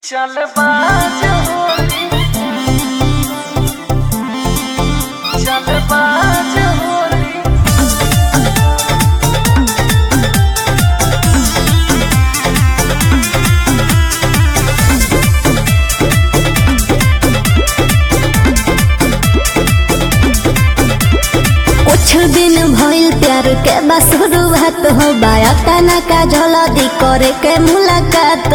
चल बाज होली चल बाज होली कुछ दिन भइल प्यार के बस शुरुआत हो बाया तना का झलदी करे के मुलाकात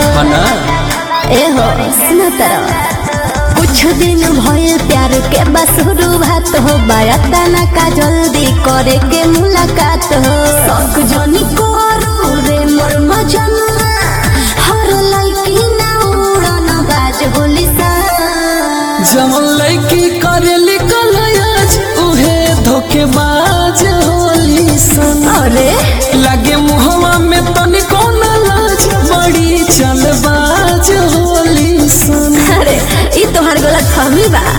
ए हो सुन तरह कुछ दिन भइल प्यार के बस शुरुआत हो बाया तना का जल्दी करे के मुलाकात हो शौक जनी करू रे मोर मजनुआ हर लड़की ना उड़न बाज होली सा जमन लड़की करेली कलयाज उहे धोखेबाज होली सन अरे लागे मुहवा में तनिको न लाज बड़ी चलबाज होली सन अरे ई तोहार गलत फहमी बा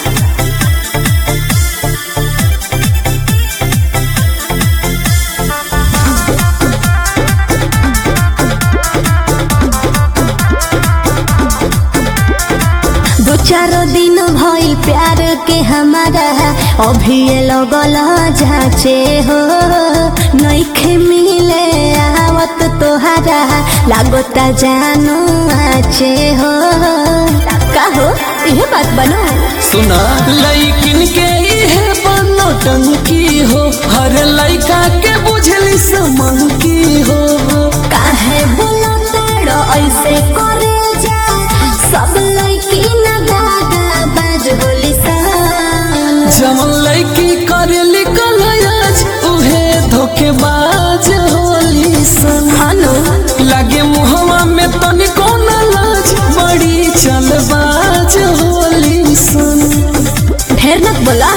दो चार दिन भइल प्यार के हमारा अभी ये लगल जाचे हो नइखे मिले आवत तोहारा लागता जानू आचे हो का हो इहे बात बनो सुना लइकिन के इहे बनो टंकी हो हर लइका के बुझली समन की हो काहे बोलो तेरो ऐसे करे जा सब लड़की ना दादा बाज होली सा जमन लड़की करेली कलयाज उहे धोखेबाज होली सन हनु लागे मुहवा में तनिको न लाज बड़ी चलबाज होली सन ढेर मत बोला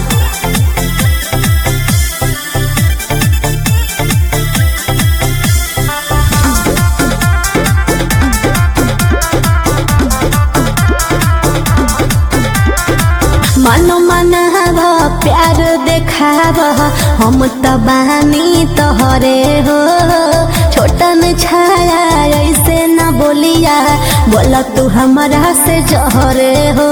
मनो मनाव प्यार देखाव हम त बानी तोहरे हो छोटन छाया ऐसे न बोलिया बोला तू हमारा से जहरे हो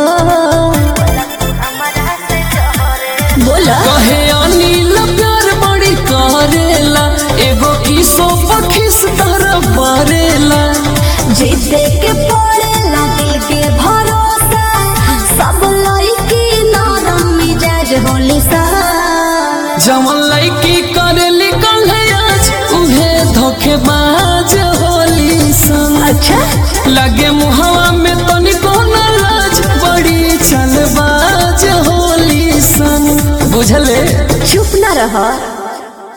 बोला कहे अनिल प्यार बड़ी करेला एगो किसो पखिस तरफ परेला जीते के पड़ेला दिल के भरोसा सब लड़की नरम मिजाज होली सा जमन लड़की करेली कलयाज उहे धोखेबाज होली सन अच्छा लगे मुहवा में तनिको न लाज बड़ी चलबाज होली सन बुझले चुप न रह